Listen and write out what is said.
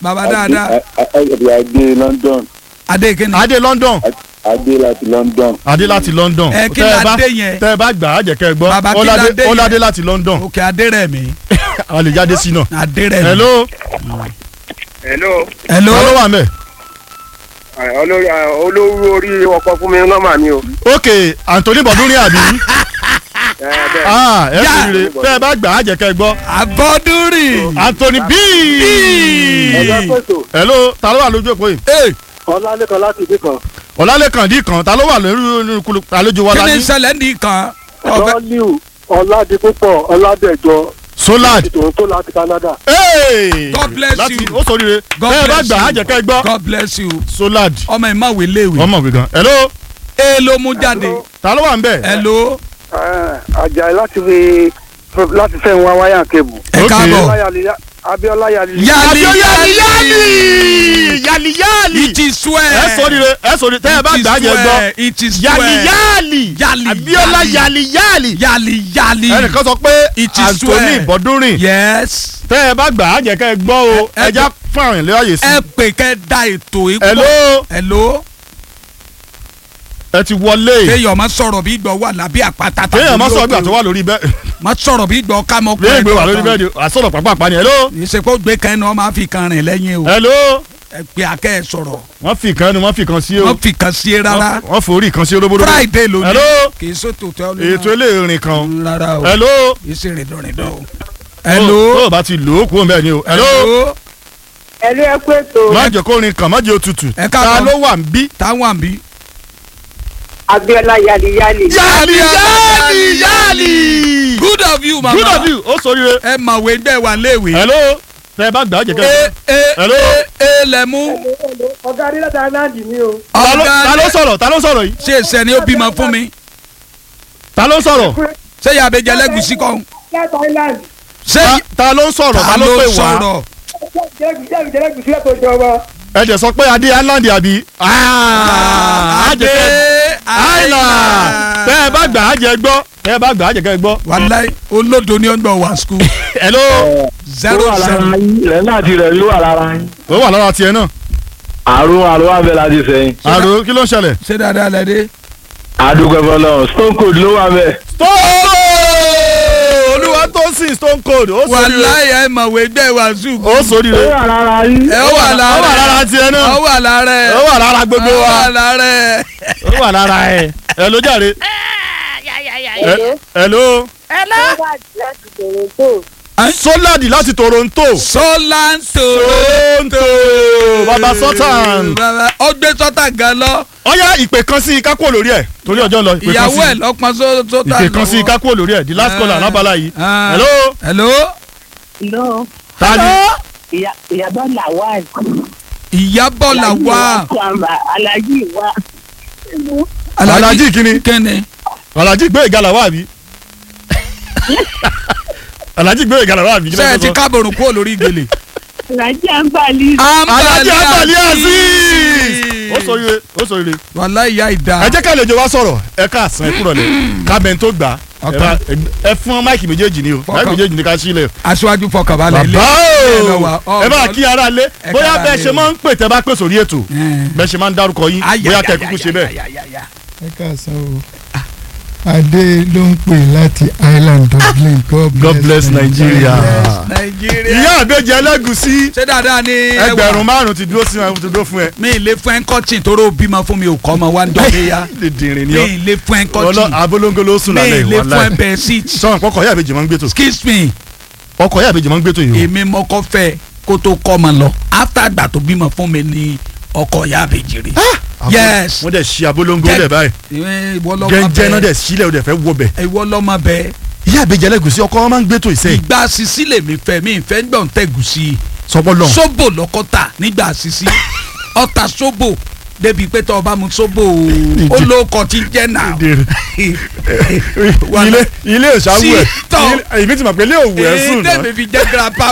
bàbá dáadáa Adé Adé London. adé kínní. adé london Adé láti London. adé láti london Ẹ, kí Tẹ́ ẹ la bá- dé yẹn? tẹ́ ẹ bá gbà á jẹ́ kẹ́ ẹ gbọ́ Bàbá, kí Ọládé- la dé yẹn? ọládé láti london òkè adé rẹ̀ mí a lè jáde sí náà. adé rẹ̀ mí. hello hello hello. ta ló wà mẹ́. olórí olówó orí ọkọ fún mi nọ́mbà mi o. ok anthony bọ̀dúnrín àbí ẹ bẹ́ẹ̀ ah ẹ Yá. kú ire tẹ́ ẹ bá gbà á jẹ́ kẹ́ ẹ gbọ́ abọ́dúnrìn. anthony b. Ẹ̀yọ́ pèsè hello ta ló wà lójú òpó yìí. ee Ọlálẹ́kan láti ibì kan. ọ̀làlẹ́kàn dì kan ta ló wà lórí kulu àlejò wa kí ni lání. ṣẹlẹ̀ ní kan. ọ̀fẹ́ Rọ́líù Ọládipúpọ̀ Ọládẹ̀jọ solad. tòun tó láti Canada. Hey! God bless láti you. ó sóríire God tẹ́ ẹ bá bless gbà á you. jẹ́ kẹ́ ẹ gbọ́ God bless you. solad ọmọ ẹ̀ má wé léèwé. ọmọ mi gan. hello ee ló mú jáde. ta ló wà ń bẹ̀. hello. Àjàyí láti fi láti fẹ́ ń wá wáyà kébù. ẹ Ok. káàbọ̀. Abíọ́lá Yali. yali yali yali. yali yali. it is swear. ẹ sóríire ẹ sóríire tẹ́ ẹ bá gbà á jẹ́ gbọ́. it is swear. yali yali. Yali, abiola yali. yali yali. yali yali. ẹnìkan sọ pé It is anthony swear. bọ́dúnrìn yes. tẹ́ ẹ bá gbà á jẹ́ kẹ́ ẹ gbọ́ o Ẹ- ẹ ẹja fún àwọn ìlera yìí sí. ẹ pè kẹ́ da ètò ikú. hello hello. ẹ ti wọlé. kéèyàn má sọ̀rọ̀ bí gbọ́ wà lábí àpáta. tàbí kéèyàn má sọ lóko. ìgbà tó wà lórí bẹ́ẹ̀ má sọ̀rọ̀ bí gbọ́ ká mọ́ léègbé wà lórí bẹ́ẹ̀ ni àsọ̀rọ̀ pàápàá ni hello ìsèkó gbé kan náà máa fi kan rìn lẹ́yìn o. hello ẹ pé akẹ́ ẹ sọ̀rọ̀. wọ́n fi kan ni wọ́n fi kan sí o wọ́n fi kan sí e rárá. wọ́n forí kan sí róbóróbó. friday ló ní. hello kì í sọ́tò tó ètò eléyìí kan rárá o. hello kì í ṣe rìndọ̀rìndọ̀ o. tó hello. o bá ti lò ó kúrò bẹ́ẹ̀ ni o hello Ẹ̀lú ẹ pé tó. má jẹ́ kó rin kàn má jẹ́ òtútù Ẹ ta káàbọ̀. ló wà ń bí. táwọn àbí. Abíọ́lá Yali Yali. yali yali yali. good of you mama. good of you ó sọ rire. ẹ mọ̀wé gbẹ́ wà léèwé. hello tẹ ẹ bá gbà á jẹ́ e kẹ́ e Hello? e e lẹ mú. Ọ̀gá Adé láti Anáàdì ni o. ta ló- ta ló sọ̀rọ̀ ta ló sọ̀rọ̀ yìí ṣé ìṣẹ́ ni ó bímọ fún mi. ta ló sọ̀rọ̀ ṣé ìyá abẹ́jẹ́ lẹ́gùsí kan. Láti Island. ṣé Ta- ta ló ń sọ̀rọ̀ ta ta ló ló pè wá sọ̀rọ̀. Jẹ́bi jẹ́bi jẹ́bi tó jọba. ẹ jẹ́ sọ pé adé island àbí. adé island tẹ ẹ bá gbà á jẹ́ gbọ́ tẹ ẹ bá gbà á jẹ́ kẹ́ ẹ gbọ́. wàláì olódo ni ó ń gbọ́ wá skul. hello zero zero. ilẹ̀ náà ti rẹ̀ ló wà lára yín. ó wà lára tiẹ̀ náà. àrùn àrùn abẹ́ láti sẹ́yìn. àrò kí ló ń ṣẹlẹ̀. ṣé dáadáa lẹ dé. àdúgbò ẹ̀fọ́lọ́ stone cold ló wà bẹ́ẹ̀. stone olúwa tó sìn stone cold ó sórí rẹ wàláì ẹ mọ̀wé gbẹ́ wá skul. ó sórí ó rẹ wà lára yín. ẹ ó wà lára ó wà lára tiẹ̀ náà ó wà lára ẹ ó wà lára gbogbo ó wa wà lára ẹ. ó wà lára ẹ ẹ ló jàre. Ẹ- hello soladi láti toronto sọlá ń toronto baba sultan baba ó gbé sọ́tà gan lọ ọyá ìpè kan sí kákó lórí ẹ torí ọjọ́ ń lọ ìpè kan ìyàwó ẹ̀ sí lọ́pọ̀ sọ́tà ìpè kan sí kákó lórí ẹ the last caller lábala yìí Ah. hello hello Hello. tani Ìyá Ìyàbọ̀ Lawal. ìyàbọ̀ là wá Kwamba Alhaji wa. Alhaji kini kẹ́ni alhaji gbé ìgalà wá àbí alhaji gbé ìgalà wá àbí kí ló sẹ́yìn ń ti sọ? kábọ̀rùn kúrò lórí ìgbèlè. Alhaji Ambali. alhaji abali aziz ó sọ ire ó sọ ire wàhálà ìyá ìdá. ẹ jẹ́ ká lè jọ wá sọ̀rọ̀ ẹ ká àsán ẹ kúrọ̀ lẹ̀ kábẹ́ni tó gbà ẹ Ọ̀tọ̀. bá- ẹ fún máìkì méjèèjì ni o máìkì méjèèjì ni ká sílẹ̀ aṣáájú fọkànbalẹ̀ ilé. bàbá ẹ lọ o wá, ọ, ẹ bá ọ, kí ara lé ẹ bóyá kára bẹ́ẹ̀ lé ṣe o. máa ń pè tẹ́ bá pè sórí ètò Ẹ. bẹ́ẹ̀ ṣe máa ń dárúkọ yín Ayà, bóyá ayà, kẹ́ kúkú ayà, ṣe bẹ́ẹ̀. ayà, ayà, ayà. ẹ káàsán o adé ló ń pè láti island dublin God bless Nigeria. nàìjíríà. ìyá àbẹ́jẹ ẹlẹ́gùsí ṣé dáadáa ni ẹ wà? ẹgbẹ̀rún márùn-ún ti dúró sí wọn ti dúró fún ẹ. mi ì lè fún ẹ ń kọ́tì tóró bímọ fún mi ò kọ́ ọmọ wa ń dọ́lé ya. lè dìrín mi ni ọ ì lè fún ẹ ń ọlọ kọ́tì. abolongo ló sùn mi lálẹ́ ì lè ìwà fún ẹ láì bẹ́ẹ̀ síìtì. sọ̀rọ̀ pọkọ̀ ìyá àbẹ́jẹ máa ń gbé tó excuse me ọkọ̀ ìyá àbẹ́jẹ máa ń gbé tó yìí o. èmi mọ́kọ́ fẹ́ kó tó kọ́ ọmọ lọ after àgbà tó bímọ fún mi ni ọkọ ìyá àbèjì rè. yes wọ́n dẹ̀ ṣí abolongo Jẹ́- lẹ̀ báyìí Ìwé ìwọ lọ́mọ gẹ́gẹ́ náà bẹ́ẹ̀ dẹ̀ sílẹ̀ o dẹ̀ fẹ́ wọ bẹ̀. ìwọ lọ́mọ bẹ́ẹ̀ ìyá àbẹ́jẹ ẹlẹ́gùsí ọkọ̀ wọn máa ń gbé tó ìsẹ́ ìgbà sisi lèmi fẹ́ mi ìfẹ́ ń gbọ̀n tẹ̀gùsì sọpọ́ lọ. sóbò lọ́kọ́tà nígbà sisi ọ̀tà sóbò débi pé tọ́ ọba mu sóbò ó ló kọ́ ti jẹ́ náà. ilé ilé ìṣàwọ̀ ẹ̀ Sí, tọ̀. ilé- èmi ti mọ̀ pé ilé òwò ẹ̀ èyí sùn náà. tẹ̀mí fi jẹ́ grandpa